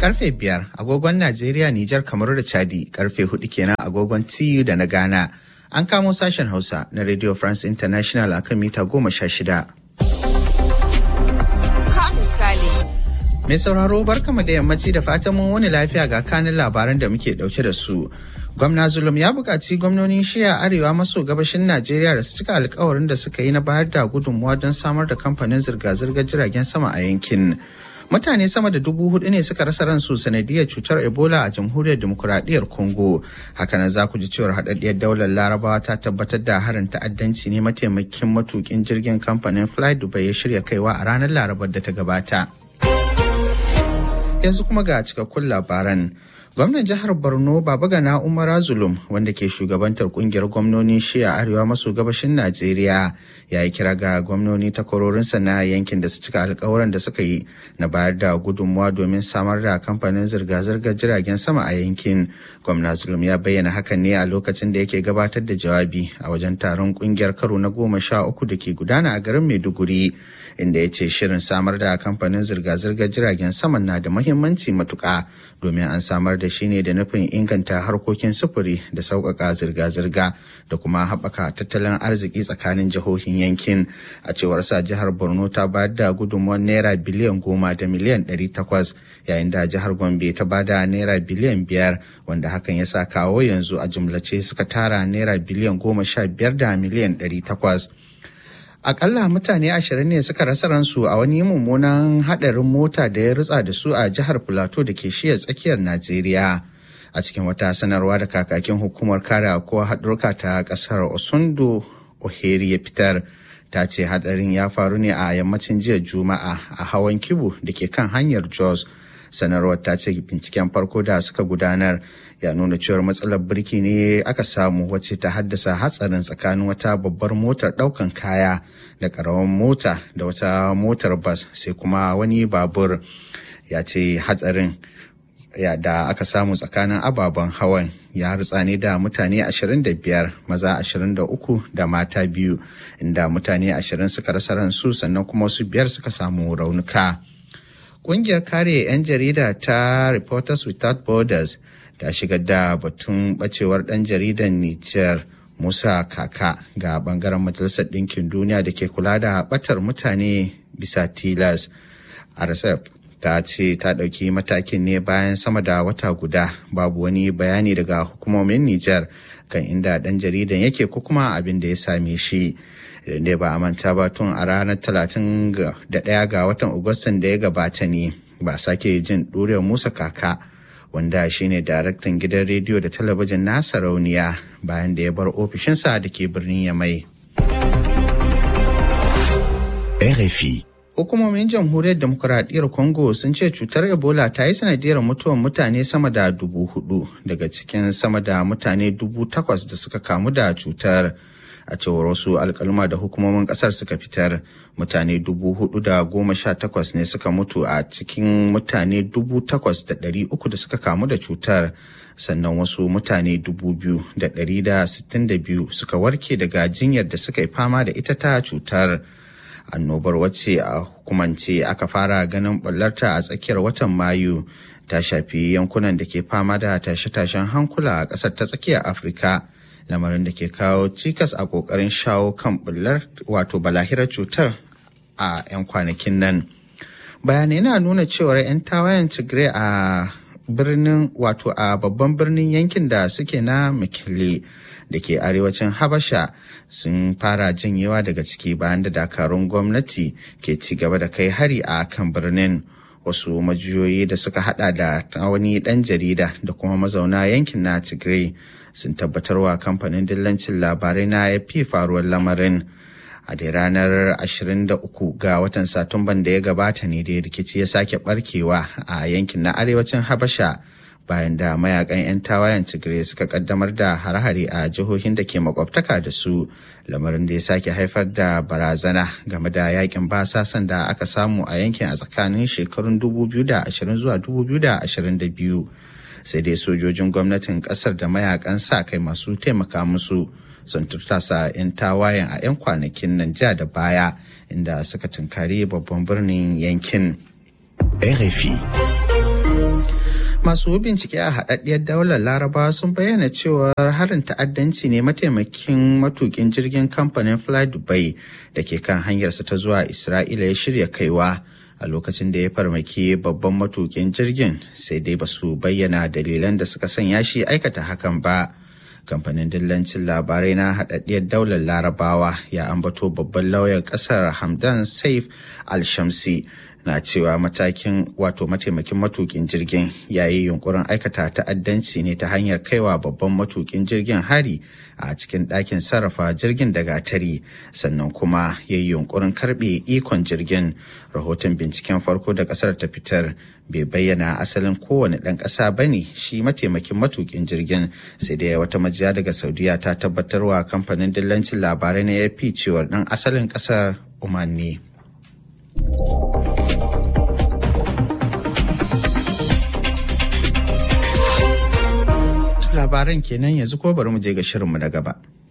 karfe biyar agogon Najeriya, Nijar, Kamaru da Chadi karfe hudu kenan agogon TU da na Ghana. An kamo sashen Hausa na Radio France International a kan mita goma sha shida. Mai sauraro barkama da yammaci da fatan mun wani lafiya ga kanin labaran da muke dauke da su. Gwamna Zulum ya buƙaci gwamnonin shiya arewa maso gabashin Najeriya da su cika alkawarin da suka yi na bayar da gudunmuwa don samar da kamfanin zirga-zirgar jiragen sama a yankin. Mutane sama da dubu hudu ne suka rasa ransu sanadiyar cutar Ebola a jamhuriyar demokuraɗiyyar Congo. Hakanan za ku ji cewar haɗaɗɗiyar daular Larabawa ta tabbatar da harin ta'addanci ne mataimakin matukin jirgin kamfanin Fly Dubai ya shirya kaiwa a ranar Larabar da ta gabata. Yanzu kuma ga cikakkun labaran. Gwamnan jihar Borno Babagana Umar Zulum wanda ke shugabantar kungiyar gwamnonin shiya arewa maso gabashin Najeriya ya yi kira ga gwamnoni takwarorinsa na yankin da su cika alkawuran da suka yi na bayar da gudunmuwa domin samar da kamfanin zirga-zirgar jiragen sama a yankin. Gwamna Zulum ya bayyana hakan ne a lokacin da yake gabatar da jawabi a wajen taron kungiyar karo na goma sha uku da ke gudana a garin Maiduguri. inda ya ce shirin samar da kamfanin zirga-zirgar jiragen saman na da mahimmanci matuƙa domin an samar da shi ne da nufin inganta harkokin sufuri da sauƙaƙa zirga-zirga da kuma haɓaka tattalin arziki tsakanin jihohin yankin a cewar sa jihar borno ta bayar da gudunmuwar naira biliyan goma da miliyan ɗari takwas yayin da jihar gombe ta bada naira biliyan biyar wanda hakan ya sa kawo yanzu a jumlace suka tara naira biliyan goma sha biyar da miliyan ɗari takwas. Akalla mutane ashirin ne suka rasa ransu a wani mummunan haɗarin mota da ya rutsa da su a jihar Filato da ke shiya tsakiyar Najeriya. A cikin wata sanarwa da kakakin hukumar kare ko haɗurka ta ƙasar Osundo Oheri ya fitar. Ta ce haɗarin ya faru ne a yammacin jiya Juma'a a hawan kibu da ke kan hanyar Jos. sanarwar ta ce binciken farko da suka gudanar ya nuna cewar matsalar birki ne aka samu wacce ta haddasa hatsarin tsakanin wata babbar motar daukan kaya da karamin mota da wata motar bas sai kuma wani babur ya ce hatsarin ya da aka samu tsakanin ababen hawan ya rutsa ne da mutane 25 maza 23 da mata biyu inda mutane 20 suka rasa ransu sannan kuma wasu biyar suka samu raunuka. Ƙungiyar kare 'yan jarida ta Reporters Without Borders ta shigar da batun bacewar ɗan jaridan Nijar Musa Kaka ga bangaren Majalisar Ɗinkin Duniya da ke kula da ɓatar mutane bisa tilas. RSF ta ce ta ɗauki matakin ne bayan sama da wata guda babu wani bayani daga hukumomin Nijar kan inda ɗan jaridan yake ko kuma abin da ya same shi. idan dai ba a manta ba tun a ranar talatin da ɗaya ga watan agustan da ya gabata ne ba sake jin ɗuriyar musa kaka wanda shine daraktan gidan rediyo da talabijin na sarauniya bayan da ya bar ofishinsa da ke birnin yamai RFI Hukumomin jamhuriyar demokuraɗiyyar Congo sun ce cutar Ebola ta yi sanadiyar mutuwar mutane sama da dubu hudu daga cikin sama da mutane dubu takwas da suka kamu da cutar. a cewar wasu alkalma da hukumomin kasar suka fitar mutane dubu hudu da goma sha takwas ne suka mutu a cikin mutane dubu takwas da ɗari uku da suka kamu da cutar sannan wasu mutane dubu biyu da ɗari da sittin da biyu suka warke daga jinyar da suka yi fama da ita ta cutar annobar wacce a hukumance aka fara ganin ɓullarta a tsakiyar watan mayu ta shafi yankunan da ke fama da tashe-tashen hankula a ƙasar ta tsakiyar afirka lamarin da ke kawo cikas a kokarin shawo kan bullar wato balahirar cutar a 'yan kwanakin nan bayanai na nuna cewar 'yan tawayen tigray a birnin wato a babban birnin yankin da suke na mikili da ke arewacin habasha sun fara janyewa daga ciki bayan da dakarun gwamnati ke ci gaba da kai hari a kan birnin wasu majiyoyi da suka hada da wani dan jarida da kuma mazauna yankin na tigray sun tabbatarwa kamfanin dillancin labarai na fi faruwar lamarin a da ranar 23 ga watan satumban da ya gabata ne da rikici ya sake barkewa a yankin na arewacin habasha bayan da mayakan 'yan tawayen tigray suka kaddamar da hare-hare a jihohin da ke makwabtaka da su lamarin da ya sake haifar da barazana game da yakin basasan da aka samu a yankin a tsakanin shekarun 2020 zuwa 2022 sai dai sojojin gwamnatin kasar da mayakan sa kai masu taimaka musu sun turtasa 'yan tawayen a 'yan kwanakin nan ja da baya inda suka tunkari babban birnin yankin. RFI. Masu bincike a haɗaɗɗiyar daular Laraba sun bayyana cewa harin ta'addanci ne mataimakin matukin jirgin kamfanin Fly Dubai da ke kan hanyarsa ta zuwa Isra'ila ya shirya kaiwa a lokacin da ya farmaki babban matukin jirgin sai dai ba su bayyana dalilan da suka sanya shi aikata hakan ba. Kamfanin dillancin labarai na haɗaɗɗiyar daular Larabawa ya ambato babban lauyan ƙasar Hamdan Saif Al-Shamsi. na cewa matakin wato mataimakin matukin jirgin ya yi yunkurin aikata ta'addanci ne ta hanyar kaiwa babban matukin jirgin hari a cikin ɗakin sarrafa jirgin da gatari sannan kuma ya yi yunkurin karɓe ikon jirgin rahoton binciken farko da ƙasar ta fitar bai bayyana asalin kowane ɗan ƙasa ba ne shi mataimakin matukin jirgin sai dai wata majiya daga saudiya ta tabbatarwa kamfanin dillancin labarai na ap cewar ɗan asalin ƙasar oman ne. labaran kenan yanzu ko bari mu je ga shirinmu na gaba.